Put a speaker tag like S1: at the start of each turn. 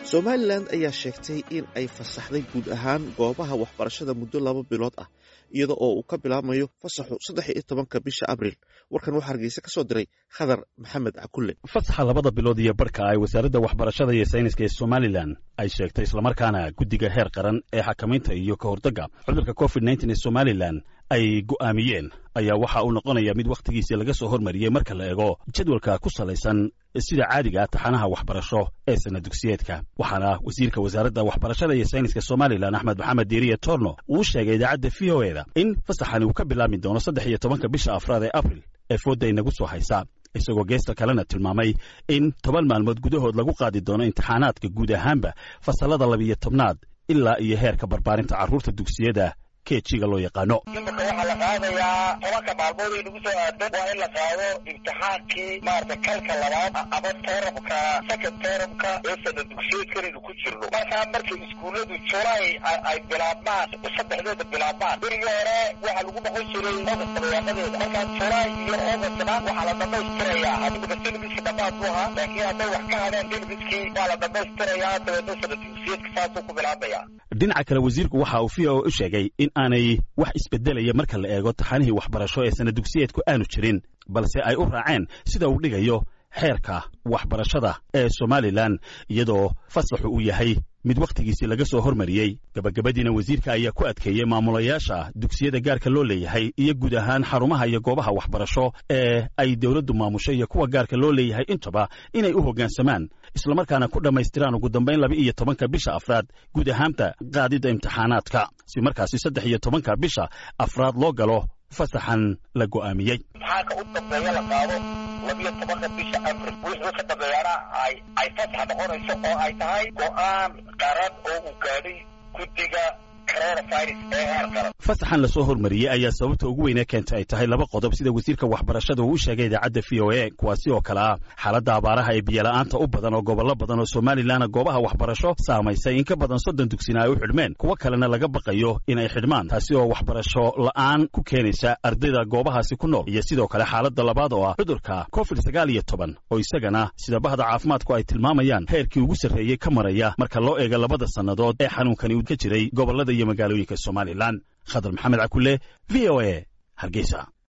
S1: somalilan ayaa sheegtay in ay fasaxday guud ahaan goobaha waxbarashada muddo laba bilood ah iyada oo uu ka bilaabmayo fasaxu saddex iyo tobanka bisha abriil warkan waxaa hargeysa ka soo diray khadar maxamed cakulle
S2: fasaxa labada bilood iyo barhka ay wasaaradda waxbarashada iyo sayniska ee somalilan ay sheegtay islamarkaana guddiga heer qaran ee xakamaynta iyo ka hortagga cudurka covid nteen ee somalilan ay go'aamiyeen ayaa waxa uu noqonaya mid wakhtigiisii laga soo hormariyey marka la eego jadwalka ku salaysan sida caadiga taxanaha waxbarasho ee sana dugsiyeedka waxaana wasiirka wasaaradda waxbarashada iyo sayniska somalilan axmed maxamed diiriye torno uu sheegay idaacadda v o eda in fasaxani uu ka bilaabmi doono saddex iyo tobanka bisha afraad ee abril ee foodda inagu soo haysa isagoo geesta kalena tilmaamay in toban maalmood gudahood lagu qaadi doono imtixaanaadka guud ahaanba fasallada labiyo tobnaad ilaa iyo heerka barbaarinta carruurta dugsiyada kejiga loo yaqaano
S3: imika waxaa la qaadayaa tobanka maalmood ay nagu soo aadan waa in la qaado imtixaankii maarata kalka labaad ama terabka second terabka ee sana dugsiyeedkanaynu ku jirno markaa markay iskuulladu julay ay bilaabmaan saddexdeeda bilaabmaan berigii hore waxaa lagu noqon jiray ogast dabayaaqadeeda markaa julay iyo ogastna waxaa la dhamaystirayaa imika silbiski dhammaad bu ahaa laakiin hadday wax ka hadeen silbiskii waa la dhamaystirayaa dabeedna sana dugsiyeedka saasuu ku bilaabaya
S2: dhinaca kale wasiirku waxa uu v o u sheegay in aanay wax isbedelaya marka la eego taxanihii waxbarasho ee sana dugsiyeedku aanu jirin balse ay u raaceen sida uu dhigayo xeerka waxbarashada ee somalilan iyadoo fasaxu uu yahay mid wakhtigiisii laga soo hormariyey gabagabadiina wasiirka ayaa ku adkeeyey maamulayaasha dugsiyada gaarka loo leeyahay iyo guud ahaan xarumaha iyo goobaha waxbarasho ee ay dowladdu maamusho iyo kuwa gaarka loo leeyahay intaba inay u hoggaansamaan islamarkaana ku dhammaystiraan ugu dambayn laba iyo tobanka bisha afraad guud ahaanta qaadidda imtixaanaadka si markaasi saddex iyo tobanka bisha afraad loo galo fasaxan la go'aamiyey
S3: imtixaanka u dambeeya la qaado labiyo tobanka bisha abril wixii ka dambeeyana ay ay fasax noqonayso oo ay tahay go'aan qaran oo uu gaadhay guddiga
S2: fasaxan lasoo hormariyey ayaa sababta ugu weynee keenta ay tahay laba qodob sida wasiirka waxbarashada uu u sheegay idaacadda v o a kuwaasi oo kale ah xaaladda abaaraha ee biyola'aanta u badan oo gobollo badan oo somalilanna goobaha waxbarasho saamaysay in ka badan soddon dugsina ay u xidhmeen kuwo kalena laga baqayo in ay xidhmaan taasi oo waxbarasho la'aan ku keenaysa ardayda goobahaasi ku nool iyo sidoo kale xaaladda labaad oo ah cudurka covid sagaal iyo toban oo isagana sida bahda caafimaadku ay tilmaamayaan heerkii ugu sarreeyey ka maraya marka loo eego labada sannadood ee xanuunkani uu ka jiray gobollada iyo magaalooyinka somalilan khadar maxamed cakulle v o a hargeysa